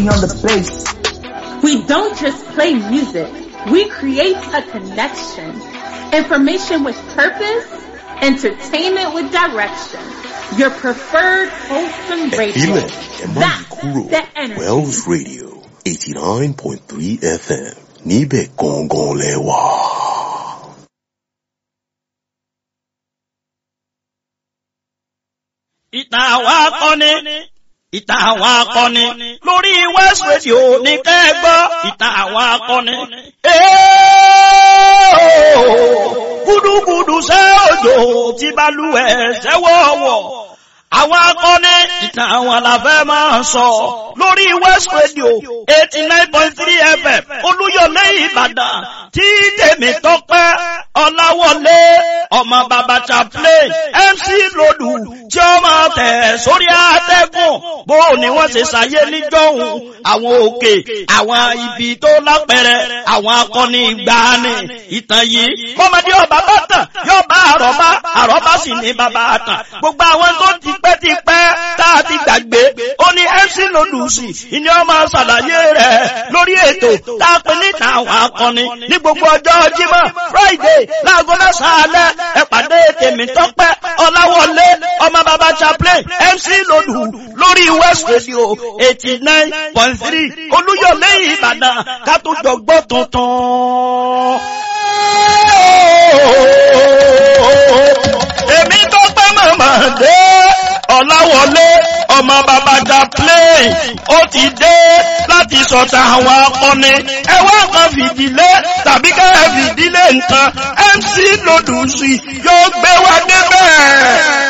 on the bass. We don't just play music. We create a connection. Information with purpose, entertainment with direction. Your preferred wholesome radio. Ìbílẹ̀ ẹ má yí That's kúrò the energy. Wells Radio eighty nine point three FM níbẹ̀ gangan lẹ wà. ìtàn àwọn akọni ìtàn àwọn akọni lórí West Radio ní kẹ́gbọ́ ìtàn àwọn akọni. gúdúgúdú ṣe òjò tí balùwẹ̀ ṣẹ́wọ̀wọ̀ àwọn akọni ìtàn àwọn làfẹ́ máa sọ lórí West Radio eighty nine point three FM Olúyọ̀lé Ìbàdàn tí tèmi tọ́pẹ́ Ọláwọlé ọmọ bàbá chaplain MC Lòdù tí ó máa tẹ̀ sórí àtẹ́gùn bó ni wọ́n ṣe ṣàyé níjọ́hun àwọn òkè àwọn ibi tó lápẹ̀rẹ̀ àwọn akọni ìgbàanì ìtàn yìí bọ́mọdé ọba bá tàn yóò bá àrọ́bá àrọ́bá sì ní bàbá àtàn gbogbo àwọn tó ti pẹ́ ti pẹ́ tá a ti gbàgbé ó ní MC Lòdù sí ìní ọmọ ṣàlàyé rẹ̀ lórí ètò tá a pè níta àwọn akọni ní gbogbo ọjọ́ Jímọ̀ Friday láago mẹ́sàn-án alẹ́ ẹ pàdé tèmi tọ́pẹ́ Ọláwọlé ọmọ bàbá chaplain MC Lòdù lórí West Radio eighty nine point three Olúyọ̀lé Ìbàdàn ká tó jọ gbọ́ tuntun. èmi tọ́pẹ́ màmá dé Ọláwọlé ọmọ bàbá chaplain ó ti dé láti sọ̀tà àwọn akọni ẹ wá kan fìdílé tàbí ká ẹ fìdílé nǹkan MC Lòdù sí yóò gbé wa débẹ̀.